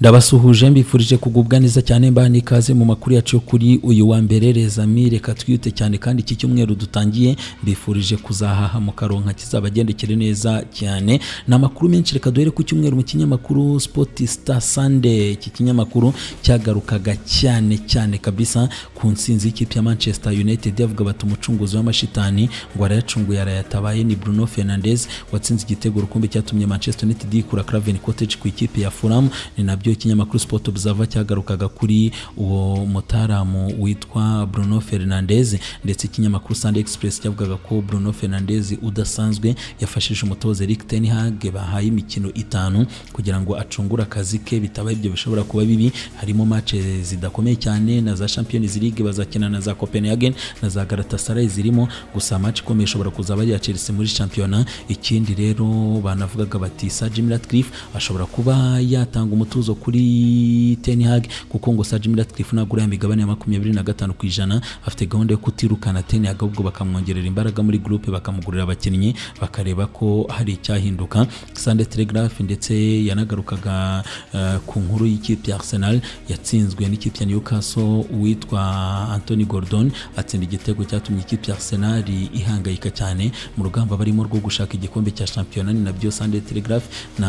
ndabasuhuje mbifurije kugubwa neza cyane mbaha n'ikaze mu makuru yacu yo kuri uyu wa mbere rezami reka twiyute cyane kandi iki cyumweru dutangiye mbifurije kuzahaha mu karonka kizabagendekere neza cyane ni amakuru menshi reka duhere ku cyumweru mu kinyamakuru sport star sunday iki kinyamakuru cyagarukaga cyane cyane kabisa ku nsinzi y'ikipe ya manchester united yavuga bati umucunguzi w'amashitani ngo arayacunguye arayatabaye ni bruno fernandes watsinze igitego rukumbi cyatumye manchester united yikura craven cottage ku ikipe ya fulham ni nabyo ikinyamakuru sport observer cyagarukaga kuri uwo mutaramu witwa bruno fernandes ndetse ikinyamakuru sunday express cyavugaga ko bruno fernandes udasanzwe yafashije umutoza eric ten hag bahaye imikino itanu kugira ngo acungure akazi ke bitaba ibyo bishobora kuba bibi harimo matche zidakomeye cyane na za champions league bazakina na za copenhagen na za galatasaray zirimo gusa match ikomeye ishobora kuzaba ari iya chelsea muri championa ikindi rero banavugaga bati sir jim ratcliffe ashobora kuba yatanga umutuzo kuri ten hag kuko ngo sir jim ratcliffe nagura ya migabane ya makumyabiri na gatanu ku ijana afite gahunda yo kutirukana ten hag ahubwo bakamwongerera imbaraga muri groupe bakamugurira abakinnyi bakareba ko hari icyahinduka sunday telegraph ndetse yanagarukaga uh, ku nkuru y'ikipe ya arsenal yatsinzwe n'ikipe ya newcastle uwitwa anthony gordon atsinda igitego cyatumye ikipe ya arsenal ihangayika cyane mu rugamba barimo rwo gushaka igikombe cya shampiyona ni nabyo sunday telegraph na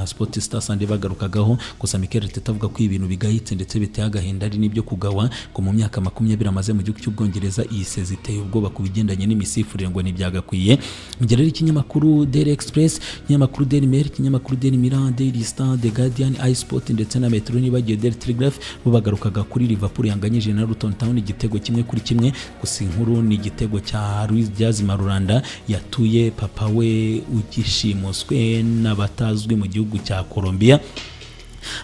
sport star sunday bagarukagaho gusa mikel teta avuga ko ibintu bigayitse ndetse biteye agahinda ari n'ibyo kugawa ngo mu myaka makumyabiri amaze mu gihugu cy'ubwongereza iyi sezi iteye ubwoba ku bigendanye n'imisifurire ngo ntibyagakwiye mugira rero ikinyamakuru daily express ikinyamakuru daily mail ikinyamakuru daily milan daily star the guardian isport ndetse na metro nibagiwe daily telegraph bo bagarukaga kuri liverpool yanganyije na luton town igitego kimwe kuri kimwe gusa inkuru ni igitego cya Luis Diaz Marulanda yatuye papa we ugishimuswe n'abatazwi mu gihugu cya Colombia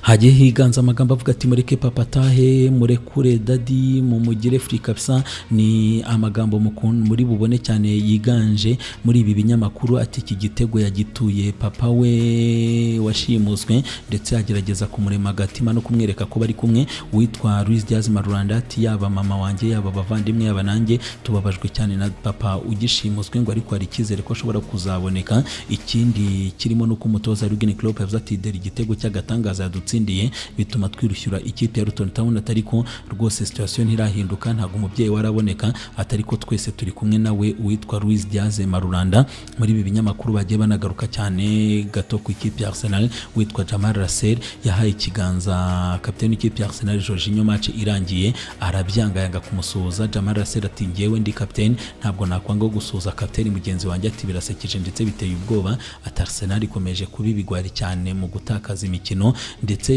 hagiye higanza amagambo avuga ati mureke papa tahe murekure dadi mumugire free kabisa ni amagambo muri bubone cyane yiganje muri ibi binyamakuru ati iki gitego yagituye papa we washimuswe ndetse agerageza kumurema agatima no kumwereka ko bari kumwe witwa Luis Diaz Marulanda ati yaba mama wanjye yaba abavandimwe yaba nanjye tubabajwe cyane na papa ugishimuswe ngo ariko hari icyizere ko ashobora kuzaboneka ikindi kirimo nuko umutoza Jurgen Klopp yavuze ati deri igitego cy'agatangaza dutsindiye bituma twirishyura ikipe ya Luton Town atari ko rwose situation ntirahinduka ntabwo umubyeyi waraboneka atari ko twese turi kumwe nawe uwitwa Luis Diaz Marulanda muri ibi binyamakuru bagiye banagaruka cyane gato ku ikipe ya Arsenal witwa Jamal Rasel yahaye ikiganza kapiteni w'ikipe ya Arsenal Jorginho match irangiye arabyangayanga kumusuhuza Jamal Rasel ati njyewe ndi kapiteni ntabwo nakwanga gusuhuza kapiteni mugenzi wanjye ati birasekeje ndetse biteye ubwoba ati Arsenal ikomeje kuba ibigwari cyane mu gutakaza imikino ndetse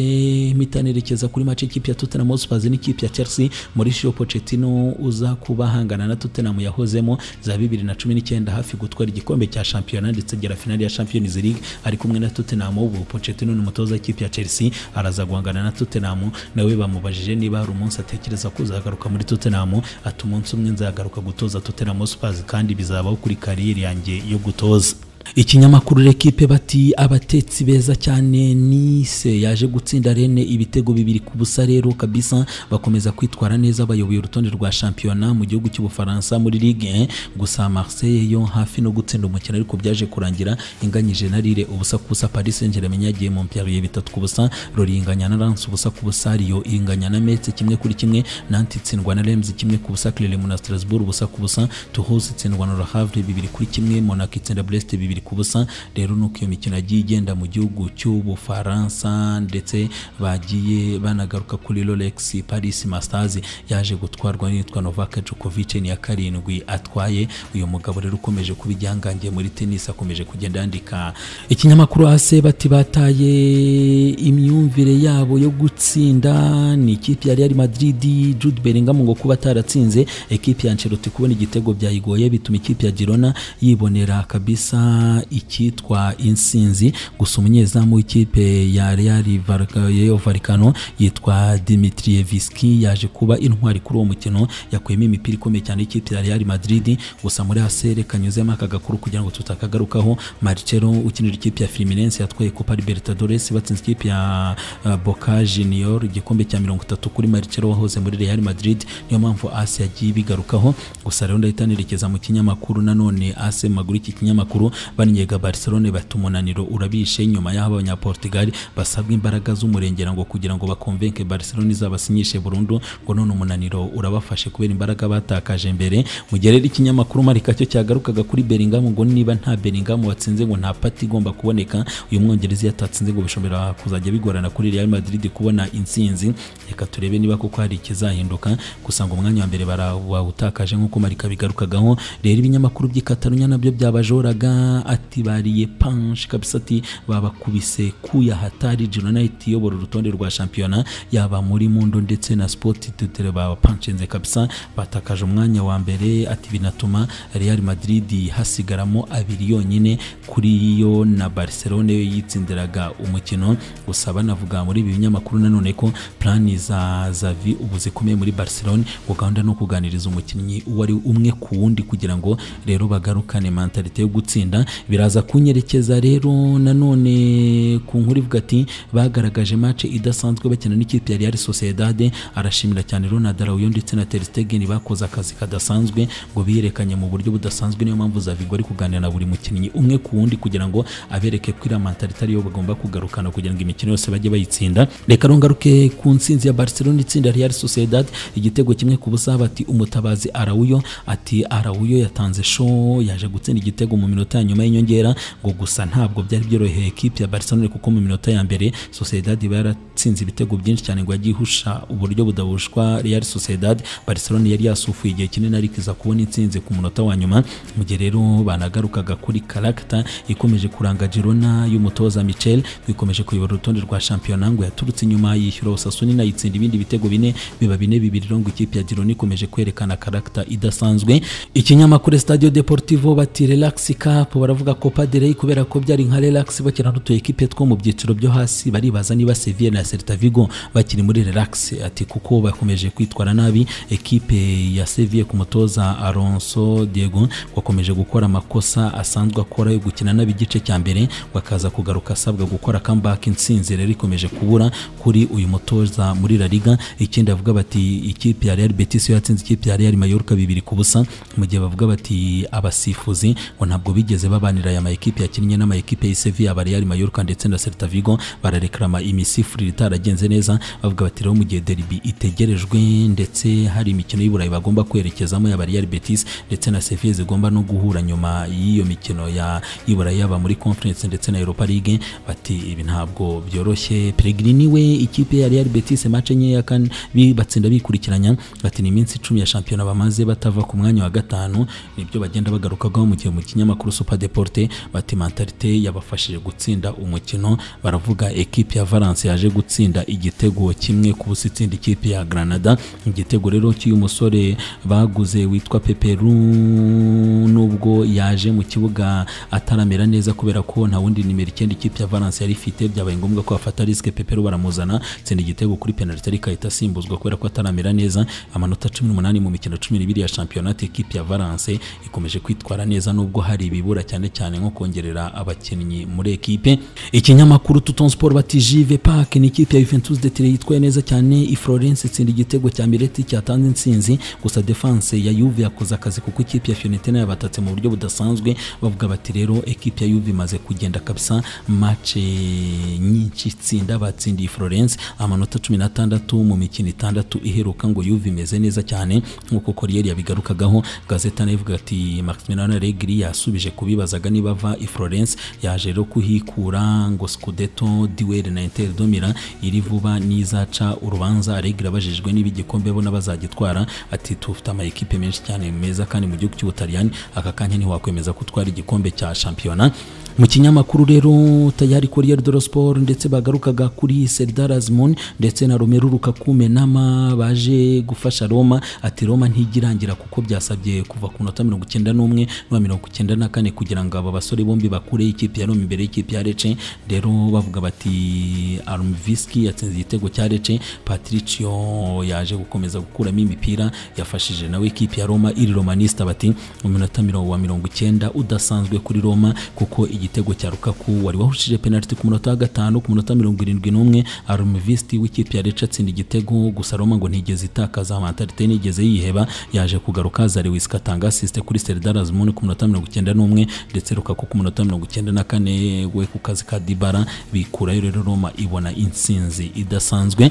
mpita nerekeza kuri match ikipe ya Tottenham Hotspur n'ikipe ya Chelsea Mauricio Pochettino uza kuba ahangana na Tottenham yahozemo za 2019 hafi gutwara igikombe cya Champions ndetse agera finali ya Champions League ari kumwe na Tottenham ubu Pochettino ni umutoza w'ikipe ya Chelsea araza guhangana na Tottenham nawe bamubajije niba hari umunsi atekereza kuzagaruka muri Tottenham ati umunsi umwe nzagaruka gutoza Tottenham Hotspur kandi bizabaho kuri kariyeri yanjye yo gutoza ikinyamakuru rekipe bati abatetsi beza cyane nise yaje gutsinda rene ibitego bibiri ku busa rero kabisa bakomeza kwitwara neza bayoboye urutonde rwa shampiyona mu gihugu cy'ubufaransa muri ligue gusa marseille yo hafi no gutsinda umukino ariko byaje kurangira inganyije na rire ubusa ku busa paris saint germain yagiye mu mpyaruye bitatu ku busa rori inganya na lance ubusa ku busa riyo inganya na metz kimwe kuri kimwe nanti itsindwa na rems kimwe ku busa clermont na strasbourg ubusa ku busa toulouse itsindwa na le havre bibiri kuri kimwe monaco itsinda brest bibiri ku busa rero nuko iyo mikino yagiye igenda mu gihugu cy'ubufaransa ndetse bagiye banagaruka kuri rolex paris masters yaje gutwarwa n'itwa novak djokovic ni ya karindwi atwaye uyu mugabo rero ukomeje kuba igihangange muri tenisi akomeje kugenda yandika ikinyamakuru ase bati bataye imyumvire yabo yo gutsinda ni ikipe ya real madrid jude bellingham ngo kuba ataratsinze ekipe ya ancelotti kubona igitego byayigoye bituma ikipe ya girona yibonera kabisa icyitwa insinzi gusa umunyezamu w'ikipe ya Real Vallecano yitwa Dimitrievski yaje kuba intwari kuri uwo mukino yakuyemo imipira ikomeye cyane y'ikipe ya Real Madrid gusa muri asere kanyuzemo aka gakuru kugira ngo tutakagarukaho Marcelo ukinira ikipe ya Fluminense yatwaye Copa Libertadores batsinze ikipe ya Boca Junior igikombe cya mirongo itatu kuri Marcelo wahoze muri Real Madrid niyo mpamvu AS yagiye bigarukaho gusa rero ndahita nerekeza mu kinyamakuru nanone AS maguru iki kinyamakuru bannyega Barcelone bati umuntu umunaniro urabishe nyuma y'aho abanyaportugal basabwa imbaraga z'umurengera ngo kugira ngo bakonvenke barcelona izabasinyishe burundu ngo none umunaniro urabafashe kubera imbaraga batakaje mbere mu gihe rero ikinyamakuru marika cyo cyagarukaga kuri beringam ngo niba nta beringam watsinze ngo nta pati igomba kuboneka uyu mwongereza yatatsinze ngo bishobora kuzajya bigorana kuri real madrid kubona insinzi reka turebe niba koko hari ikizahinduka gusa ngo umwanya wa mbere barawutakaje nk'uko marika bigarukagaho rero ibinyamakuru by'i katarunya nabyo byabajoraga ati bariye panshi kabisa ati babakubise kuya hatari United iyobora urutonde rwa shampiyona yaba muri mundo ndetse na sport tutere bapanshinze kabisa batakaje umwanya wa mbere ati binatuma real madrid hasigaramo abiri yonyine kuri yo na barcelone yo yitsindiraga umukino gusa banavuga muri ibi binyamakuru nanone ko plani za zavi ubu zikomeye muri barcelone ngo gahunda no kuganiriza umukinnyi uwo ari umwe ku wundi kugira ngo rero bagarukane mentalite yo gutsinda biraza kunyerekeza rero nanone ku nkuru ivuga ati bagaragaje match idasanzwe bakina n'ikipe ya Real Sociedad arashimira cyane Ronald Araujo ndetse na Ter Stegen bakoze akazi kadasanzwe ngo biyerekanye mu buryo budasanzwe niyo mpamvu Zavigo ari kuganira na buri mukinnyi umwe ku wundi kugira ngo abereke ko iriya mentalite ariyo bagomba kugarukana kugira ngo imikino yose bajye bayitsinda reka rongaruke ku nsinzi ya Barcelona itsinda Real Sociedad igitego kimwe ku busa bati umutabazi Araujo ati Araujo yatanze show yaje gutsinda igitego mu minota ya nyuma y'inyongera ngo gusa ntabwo byari byoroheye equipe ya Barcelona kuko mu minota ya mbere Sociedad iba yaratsinze ibitego byinshi cyane ngo ajye ihusha uburyo budabushwa Real Sociedad Barcelona yari yasufuye igihe kinini ariko iza kubona intsinzi ku munota wa nyuma mu gihe rero banagarukaga kuri karagita ikomeje kuranga Girona y'umutoza Michel ikomeje kuyobora urutonde rwa shampiyona ngo yaturutse inyuma yishyura Osasuna inayitsinda ibindi bitego bine biba bine bibiri ngo ikipe ya Girona ikomeje kwerekana karagita idasanzwe ikinyamakuru Stadio Deportivo bati relax cup baravuga Copa del Rey kubera ko byari nka relax bakina n'utu equipe two mu byiciro byo hasi baribaza niba Sevilla na Celta Vigo bakiri muri relax ati kuko bakomeje kwitwara nabi ekipe ya Sevilla ku mutoza Alonso Diego wakomeje gukora amakosa asanzwe akora yo gukina nabi igice cya mbere bakaza kugaruka asabwa gukora comeback insinzi rero ikomeje kubura kuri uyu mutoza muri La Liga ikindi avuga bati ikipe ya Real Betis yo yatsinze ikipe ya Real Mallorca bibiri ku busa mu gihe bavuga bati abasifuzi ngo ntabwo bigeze babanira aya ma ekipe yakinnye n'ama ekipe ya Sevilla aba Real Mallorca ndetse na Celta Vigo bararekrama imisifurire itaragenze neza bavuga bati rero mu gihe derby itegerejwe ndetse hari imikino y'Iburayi bagomba kwerekezamo ya Real Betis ndetse na Sevilla zigomba no guhura nyuma y'iyo mikino ya y'Iburayi yaba muri Conference ndetse na Europa League bati ibi ntabwo byoroshye Pellegrini we ikipe ya Real Betis match enye kandi batsinda bikurikiranya bati ni iminsi icumi ya shampiyona bamaze batava ku mwanya wa gatanu nibyo bagenda bagarukagaho mu gihe mu kinyamakuru Super Deporte bati mentalite yabafashije gutsinda umukino baravuga ekipe ya Valence yaje gutsinda igitego kimwe ku busa itsinda ikipe ya Granada igitego rero cy'uyu musore baguze witwa Peperu nubwo yaje mu kibuga ataramera neza kubera ko nta wundi nimero icyenda ikipe ya Valence yari ifite byabaye ngombwa ko afata risque Peperu baramuzana tsinda igitego kuri penalty ariko ahita asimbuzwa kubera ko ataramera neza amanota 18 mu mikino 12 ya championnat ekipe ya Valence ikomeje kwitwara neza nubwo hari ibibura cyane cyane nko kongerera abakinnyi muri ekipe ikinyamakuru Tuton Sport bati Juve Park ni ikipe ya Juventus de Turin yitwaye neza cyane i Florence itsinda igitego cya Miretti cyatanze insinzi gusa defense ya Juve yakoze akazi kuko ikipe ya Fiorentina yabatatse mu buryo budasanzwe bavuga bati rero ekipe ya Juve imaze kugenda kabisa match nyinshi itsinda batsindiye Florence amanota 16 mu mikino itandatu iheruka ngo Juve imeze neza cyane nkuko Corriere yabigarukagaho gazeta navuga ati Maximiliano Allegri yasubije kubibazaga niba ava i Florence yaje rero kuhikura ngo Scudetto duel na Inter Domila iri vuba n'izaca urubanza Allegri abajijwe niba igikombe bo bazagitwara ati tufite ama ekipe menshi cyane meza kandi mu gihugu cy'Ubutaliyani aka kanya ntiwakwemeza kutwara igikombe cya shampiyona mu kinyamakuru rero tayari Corriere dello Sport ndetse bagarukaga kuri Serdar Azmoun ndetse na Romelu Lukaku Menama baje gufasha Roma ati Roma ntigirangira kuko byasabye kuva ku nota mirongo icyenda n'umwe no mirongo icyenda na kane kugira ngo aba basore bombi bakure ikipe ya Roma imbere y'ikipe ya Lecce rero bavuga bati Armviski yatsinze igitego cya Lecce Patricio yaje gukomeza gukuramo imipira yafashije nawe ikipe ya Roma iri Romanista bati mu minota mirongo wa mirongo icyenda udasanzwe kuri Roma kuko iyi igitego cya Lukaku wari wahushije penaliti ku munota wa gatanu ku munota wa mirongo irindwi n'umwe Arumvisti w'ikipe ya Lecha atsinda igitego gusa Roma ngo ntigeze itakaza mentalite nigeze yiheba yaje kugaruka Zariwis atanga assist kuri Serdar Azmoun ku munota wa mirongo icyenda n'umwe ndetse Lukaku ku munota wa mirongo icyenda na kane we ku kazi ka Dybala bikurayo rero Roma ibona intsinzi idasanzwe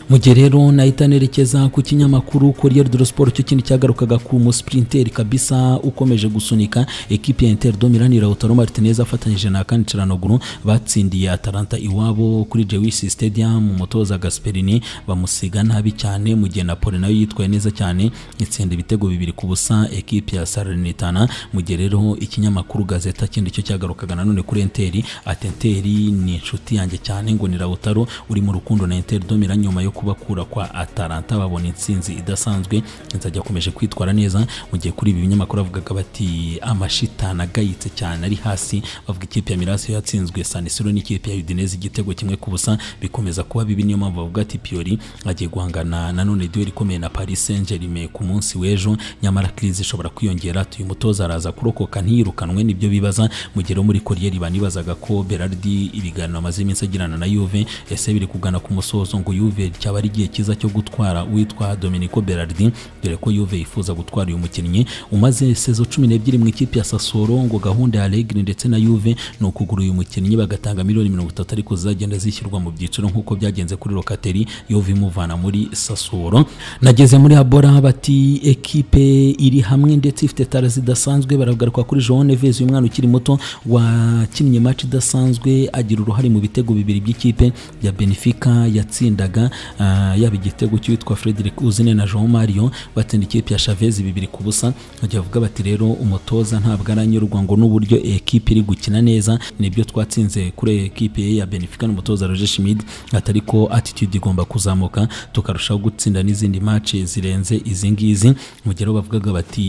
mu gihe rero nahita nerekeza ku kinyamakuru Corriere dello Sport cyo kindi cyagarukaga ku musprinteri kabisa ukomeje gusunika ekipi ya Inter do Milan Lautaro Martinez afatanyije na Kane Ciranoglu batsindiye Atalanta iwabo kuri Jewish Stadium umutoza Gasperini bamusiga nabi cyane mu gihe Napoli nayo yitwaye neza cyane itsinda ibitego bibiri ku busa ekipi ya Salernitana mu gihe rero ikinyamakuru Gazeta kindi cyo cyagarukaga nanone kuri Inter ati Inter ni inshuti yanjye cyane ngo ni Lautaro uri mu rukundo na Inter do Milan nyuma yo kubakura kwa Atalanta babona intsinzi idasanzwe nzajya akomeje kwitwara neza mu gihe kuri ibi binyamakuru bavugaga bati amashitani agayitse cyane ari hasi bavuga ikipe ya Milas yatsinzwe San Siro n'ikipe ya Udinese igitego kimwe ku busa bikomeza kuba bibi niyo mpamvu bavuga ati Pioli agiye guhangana na none duel ikomeye na Paris Saint-Germain ku munsi w'ejo nyamara crise ishobora kwiyongera tuyu mutoza araza kurokoka ntiyirukanwe nibyo bibaza mu gihe muri Corriere banibazaga ko Berardi ibiganiro amaze iminsi agirana na Juve ese biri kugana ku musozo ngo Juve cyaba ari igihe cyiza cyo gutwara uwitwa Domenico Berardi dore ko Juve yifuza gutwara uyu mukinnyi umaze sezo cumi n'ebyiri mu ikipe ya Sassuolo ngo gahunda ya Allegri ndetse na Juve ni ukugura uyu mukinnyi bagatanga miliyoni mirongo itatu ariko zizagenda zishyirwa mu byiciro nk'uko byagenze kuri Locatelli Juve imuvana muri Sassuolo nageze muri Abora bati ekipe iri hamwe ndetse ifite tara zidasanzwe baragaruka kuri João Neves uyu mwana ukiri muto wakinnye match idasanzwe agira uruhare mu bitego bibiri by'ikipe ya Benfica yatsindaga yaba igitego cy'uwitwa Frederick Uzine na Jean Mario batsinda ikipe ya Chavez bibiri ku busa bagiye bavuga bati rero umutoza ntabwo aranyurwa ngo n'uburyo ekipe iri gukina neza nibyo twatsinze kuri ekipe ye ya Benfica n'umutoza Roger Schmidt atari ko attitude igomba kuzamuka tukarushaho gutsinda n'izindi match zirenze izi ngizi mu gihe bavugaga bati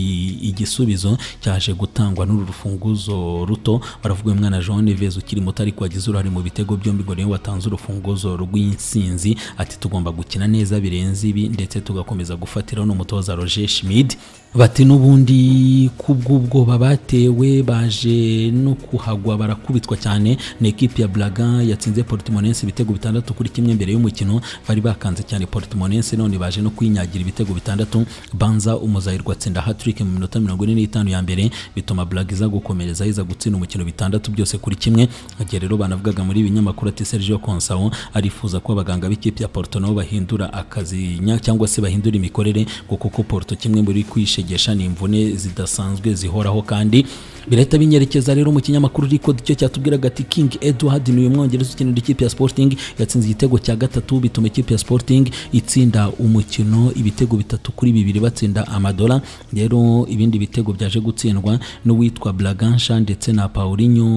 igisubizo cyaje gutangwa n'uru rufunguzo ruto baravuga uyu mwana Jean Neves ukiri muto ariko wagize uruhare mu bitego byombi ngo niwe watanze urufunguzo rw'insinzi ati tugomba gukina neza birenze ibi ndetse tugakomeza gufatira n'umutoza Roger Schmidt bati n'ubundi kubw'ubwoba batewe baje no kuhagwa barakubitwa cyane ni ekipi ya Braga yatsinze Portimonense ibitego bitandatu kuri kimwe mbere y'umukino bari bakanze cyane Portimonense none baje no kwinyagira ibitego bitandatu Banza umuzayirwa atsinda hat-trick mu minota mirongo ine n'itanu ya mbere bituma Braga iza gukomereza iza gutsinda umukino bitandatu byose kuri kimwe igihe rero banavugaga muri ibi binyamakuru ati Sergio Concao arifuza ko abaganga b'ikipe ya Porto nabo bahindura akazi cyangwa se bahindura imikorere ngo kuko Porto kimwe muri kwishe kwishegesha ni imvune zidasanzwe zihoraho kandi birahita binyerekeza rero mu kinyamakuru Record cyo cyatubwiraga ati King Edward ni uyu mwongereza ukinira ikipe ya Sporting yatsinze igitego cya gatatu bituma ikipe ya Sporting itsinda umukino ibitego bitatu kuri bibiri batsinda amadola rero ibindi bitego byaje gutsindwa n'uwitwa Blagansha ndetse na Paulinho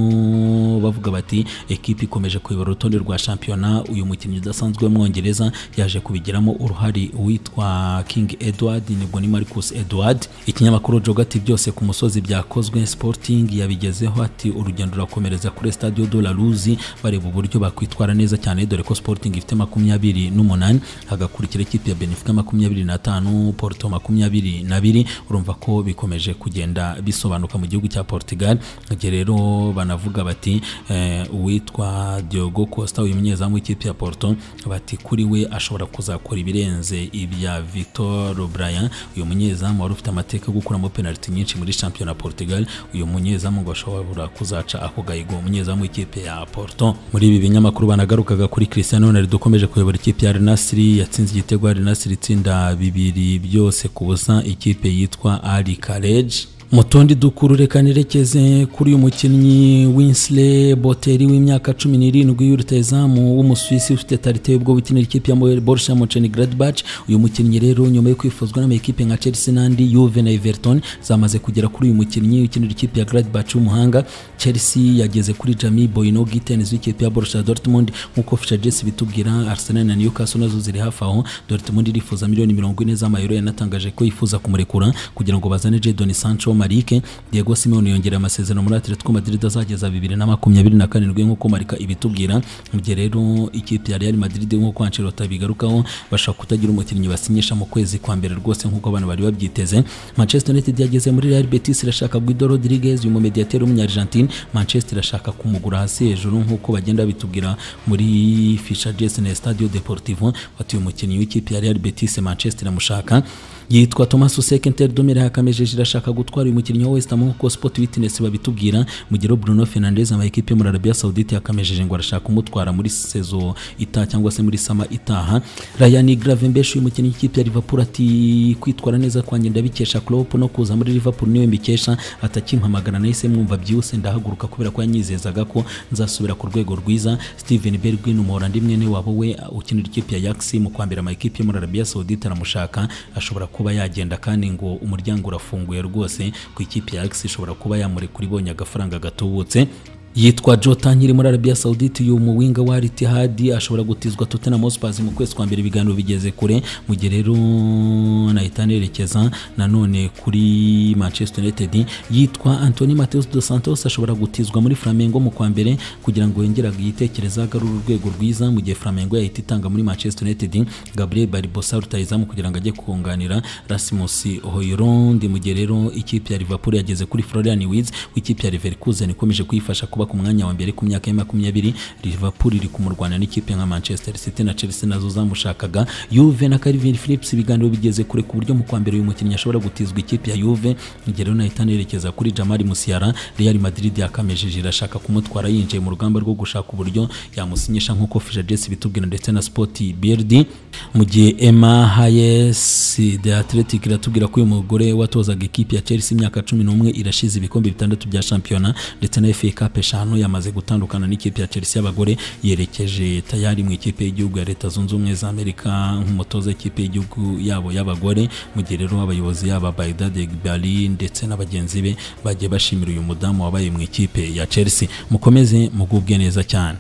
bavuga bati ekipe ikomeje kuyobora urutonde rwa shampiyona uyu mukinnyi udasanzwe w'umwongereza yaje kubigiramo uruhare uwitwa King Edward nibwo ni Marcus Edward ikinyamakuru jogati byose ku musozi byakozwe sporting yabigezeho ati urugendo rurakomereza kuri stadio de la Luz bareba uburyo bakwitwara neza cyane dore ko sporting ifite makumyabiri n'umunani hagakurikira ikipe ya Benfica makumyabiri n'atanu Porto makumyabiri n'abiri urumva ko bikomeje kugenda bisobanuka mu gihugu cya Portugal igihe rero banavuga bati uwitwa Diogo Costa uyu munyezamu w'ikipe ya Porto bati kuri we ashobora kuzakora ibirenze ibya Victor Bryan uyu munyezamu wari ufite amateka yo gukuramo penaliti nyinshi muri shampiyona Portugal uyu munyezamu ngo ashobora kuzaca ako gahigo umunyezamu w'ikipe ya Porto muri ibi binyamakuru banagarukaga kuri Cristiano Ronaldo ukomeje kuyobora ikipe ya Al Nassr yatsinze igitego Al Nassr itsinda bibiri byose ku busa ikipe yitwa Al Khalej mu tundi dukuru reka nerekeze kuri uyu mukinnyi Winsley Boteri w'imyaka cumi n'irindwi y'urutayizamu w'umusuwisi ufite tarite y'ubwo gukinira ikipe ya Borussia Mönchengladbach uyu mukinnyi rero nyuma yo kwifuzwa n'amakipe nka Chelsea n'andi Juve na Everton zamaze kugera kuri uyu mukinnyi ukinira ikipe ya Gladbach w'umuhanga Chelsea yageze kuri Jamie Boyno Gittens w'ikipe ya Borussia Dortmund nk'uko Fisher Jess bitubwira Arsenal na Newcastle nazo ziri hafi aho Dortmund irifuza miliyoni mirongo ine z'amayero yanatangaje ko yifuza kumurekura kugira ngo bazane Jadon Sancho Malik Diego Simeone yongera amasezerano muri Atletico Madrid azageza 2027 nk'uko Marika ibitubwira mu gihe rero ikipe ya Real Madrid nk'uko Ancelotti bigarukaho bashaka kutagira umukinnyi basinyisha mu kwezi kwa mbere rwose nk'uko abantu bari babyiteze Manchester United yageze muri Real Betis irashaka Guido Rodriguez uyu mumediateri w'umunyargentine Manchester irashaka kumugura hasi hejuru nk'uko bagenda bitubwira muri Fisher Jesse na Stadio Deportivo batuye umukinnyi w'ikipe ya Real Betis Manchester amushaka yitwa Thomas Usek Interdomire hakamejeje irashaka gutwara uyu mukinnyi wa West Ham nk'uko Sport Witness babitubwira mu gihe Bruno Fernandes ama ekipe muri Arabia Saudite yakamejeje ngo arashaka kumutwara muri sezo itaha cyangwa se muri sama itaha Ryan Gravenberch uyu mukinnyi w'ikipe ya Liverpool ati kwitwara neza kwanjye ndabikesha Klopp no kuza muri Liverpool niwe mbikesha atakimpamagara nahise mwumva byihuse ndahaguruka kubera ko yanyizezaga ko nzasubira ku rwego rwiza Steven Bergwijn umuhorandi mwene wabo we ukinira ikipe ya Ajax mu kwambira ama ekipe yo muri Arabia Saudite aramushaka ashobora kuba yagenda kandi ngo umuryango urafunguye rwose ku ikipe ya Ajax ishobora kuba yamurekura ibonye agafaranga gatubutse yitwa Jota nkiri muri Arabia Saudite uyu muwinga wa Al Ittihad ashobora gutizwa Tottenham Hotspur mu kwezi kwa mbere ibiganiro bigeze kure mu gihe rero nahita nerekeza nanone kuri Manchester United yitwa Anthony Mateus dos Santos ashobora gutizwa muri Flamengo mu kwa mbere kugira ngo yongere yitekereza agarure urwego rwiza mu gihe Flamengo yahita itanga muri Manchester United Gabriel Barbosa rutayizamu kugira ngo ajye kunganira Rasmus Hojlund mu gihe rero ikipe ya Liverpool yageze kuri Florian Wirtz w'ikipe ya Leverkusen ikomeje kuyifasha kuba ku mwanya wa mbere ku myaka ya makumyabiri Liverpool iri kumurwana n'ikipe nka Manchester City na Chelsea nazo zamushakaga Juve na Calvin Phillips ibiganiro bigeze kure ku buryo mu kwa mbere uyu mukinnyi ashobora gutizwa ikipe ya Juve igihe rero nahita nerekeza kuri Jamal Musiala Real Madrid yakamejeje irashaka kumutwara yinjiye mu rugamba rwo gushaka uburyo yamusinyisha nk'uko Fisher Jesse bitubwira ndetse na Sport BRD mu gihe Emma Hayes The Athletic iratubwira ko uyu mugore watozaga ikipe ya Chelsea imyaka cumi n'umwe irashize ibikombe bitandatu bya shampiyona ndetse na FA Cup eshanu yamaze gutandukana n'ikipe ya Chelsea y'abagore yerekeje tayari mu ikipe y'igihugu ya Leta Zunze Ubumwe za Amerika nk'umutoza w'ikipe y'igihugu yabo y'abagore mu gihe rero abayobozi yaba Baydad Bali ndetse n'abagenzi be bagiye bashimira uyu mudamu wabaye mu ikipe ya Chelsea mukomeze mugubwe neza cyane